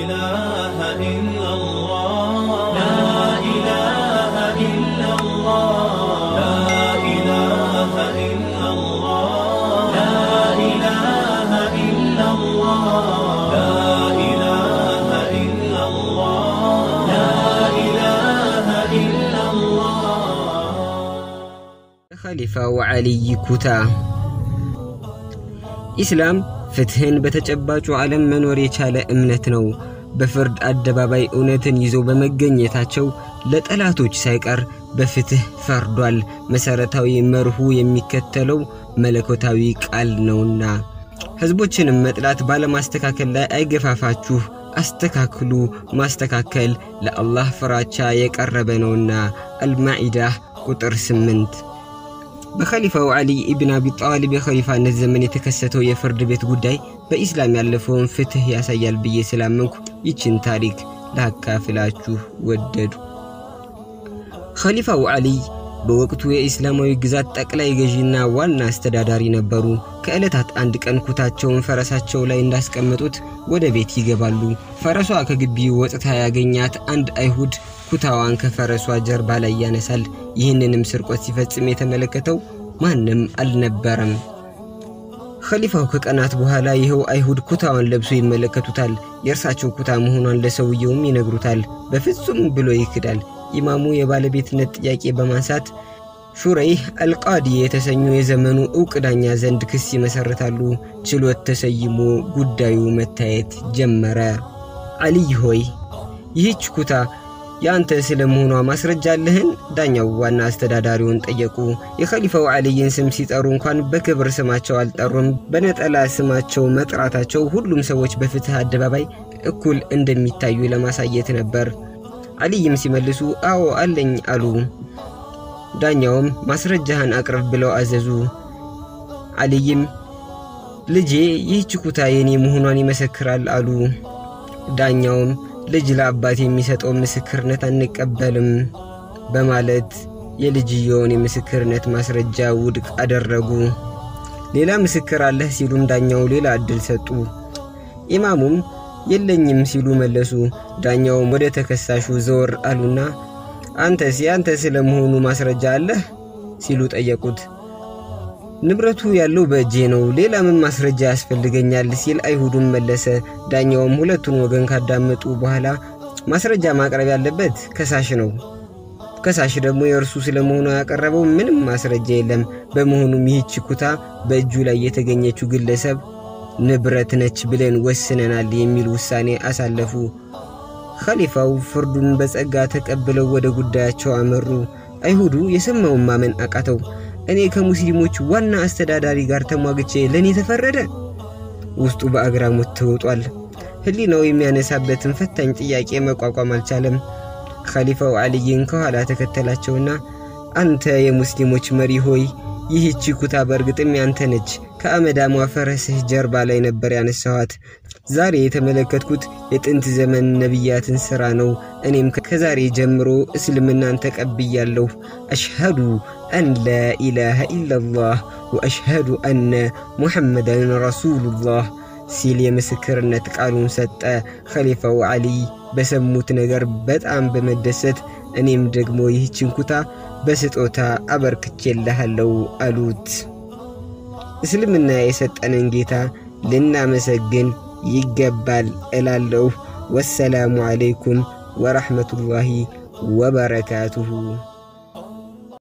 إله إلا الله لا إله إلا الله لا إله إلا الله لا إله إلا الله لا إله إلا الله لا إله إلا الله ኸሊፋው ዓሊይ ኩታ ኢስላም ፍትህን በተጨባጩ ዓለም መኖር የቻለ እምነት ነው። በፍርድ አደባባይ እውነትን ይዘው በመገኘታቸው ለጠላቶች ሳይቀር በፍትህ ፈርዷል። መሠረታዊ መርሁ የሚከተለው መለኮታዊ ቃል ነውና ሕዝቦችንም መጥላት ባለማስተካከል ላይ አይገፋፋችሁ፣ አስተካክሉ። ማስተካከል ለአላህ ፍራቻ የቀረበ ነውና። አልማኢዳህ ቁጥር ስምንት በኸሊፋው ዓሊ ኢብን አቢ ጣሊብ የኸሊፋነት ዘመን የተከሰተው የፍርድ ቤት ጉዳይ በኢስላም ያለፈውን ፍትህ ያሳያል ብዬ ስላመንኩ ይችን ታሪክ ላካፍላችሁ ወደዱ። ኸሊፋው ዓሊይ በወቅቱ የኢስላማዊ ግዛት ጠቅላይ ገዢና ዋና አስተዳዳሪ ነበሩ። ከዕለታት አንድ ቀን ኩታቸውን ፈረሳቸው ላይ እንዳስቀመጡት ወደ ቤት ይገባሉ። ፈረሷ ከግቢው ወጥታ ያገኛት አንድ አይሁድ ኩታዋን ከፈረሷ ጀርባ ላይ ያነሳል። ይህንንም ስርቆት ሲፈጽም የተመለከተው ማንም አልነበረም። ኸሊፋው ከቀናት በኋላ ይኸው አይሁድ ኩታዋን ለብሶ ይመለከቱታል። የእርሳቸው ኩታ መሆኗን ለሰውየውም ይነግሩታል። በፍጹም ብሎ ይክዳል። ኢማሙ የባለቤትነት ጥያቄ በማንሳት ሹረይህ አልቃዲ የተሰኙ የዘመኑ ዕውቅ ዳኛ ዘንድ ክስ ይመሰርታሉ። ችሎት ተሰይሞ ጉዳዩ መታየት ጀመረ። ዓሊይ ሆይ ይህች ኩታ የአንተ ስለ መሆኗ ማስረጃ አለህን? ዳኛው ዋና አስተዳዳሪውን ጠየቁ። የኸሊፋው ዓሊይን ስም ሲጠሩ እንኳን በክብር ስማቸው አልጠሩም። በነጠላ ስማቸው መጥራታቸው ሁሉም ሰዎች በፍትህ አደባባይ እኩል እንደሚታዩ ለማሳየት ነበር። ዓሊይም ሲመልሱ አዎ አለኝ አሉ። ዳኛውም ማስረጃህን አቅርብ ብለው አዘዙ። ዓሊይም ልጄ ይህች ኩታ የኔ መሆኗን ይመሰክራል አሉ። ዳኛውም ልጅ ለአባት የሚሰጠው ምስክርነት አንቀበልም በማለት የልጅየውን የምስክርነት ማስረጃ ውድቅ አደረጉ። ሌላ ምስክር አለህ ሲሉም ዳኛው ሌላ ዕድል ሰጡ። ኢማሙም የለኝም ሲሉ መለሱ። ዳኛውም ወደ ተከሳሹ ዘወር አሉና አንተስ ያንተ ስለ መሆኑ ማስረጃ አለህ ሲሉ ጠየቁት። ንብረቱ ያለው በእጄ ነው፣ ሌላ ምን ማስረጃ ያስፈልገኛል ሲል አይሁዱም መለሰ። ዳኛውም ሁለቱን ወገን ካዳመጡ በኋላ ማስረጃ ማቅረብ ያለበት ከሳሽ ነው። ከሳሽ ደግሞ የእርሱ ስለመሆኑ ያቀረበው ምንም ማስረጃ የለም። በመሆኑም ይህች ኩታ በእጁ ላይ የተገኘችው ግለሰብ ንብረት ነች ብለን ወስነናል የሚል ውሳኔ አሳለፉ። ኸሊፋው ፍርዱን በጸጋ ተቀብለው ወደ ጉዳያቸው አመሩ። አይሁዱ የሰማውን ማመን አቃተው። እኔ ከሙስሊሞች ዋና አስተዳዳሪ ጋር ተሟግቼ ለእኔ ተፈረደ? ውስጡ በአግራሞት ተውጧል። ሕሊናው የሚያነሳበትን ፈታኝ ጥያቄ መቋቋም አልቻለም። ኸሊፋው ዓሊይን ከኋላ ተከተላቸውና አንተ የሙስሊሞች መሪ ሆይ ይህቺ ኩታ በእርግጥም ያንተ ነች። ከአመዳሟ ፈረስህ ጀርባ ላይ ነበር ያነሳኋት። ዛሬ የተመለከትኩት የጥንት ዘመን ነቢያትን ሥራ ነው። እኔም ከዛሬ ጀምሮ እስልምናን ተቀብያለሁ። አሽሃዱ አን ላኢላሃ ኢላላህ ወአሽሃዱ አነ ሙሐመዳን ረሱሉላህ ሲል የምስክርነት ቃሉን ሰጠ። ኸሊፋው ዓሊይ በሰሙት ነገር በጣም በመደሰት እኔም ደግሞ ይህችን ኩታ በስጦታ አበርክቼልሃለሁ አሉት። እስልምና የሰጠንን ጌታ ልናመሰግን ይገባል እላለሁ። ወሰላሙ ዓለይኩም ወረሕመቱላሂ ወበረካቱሁ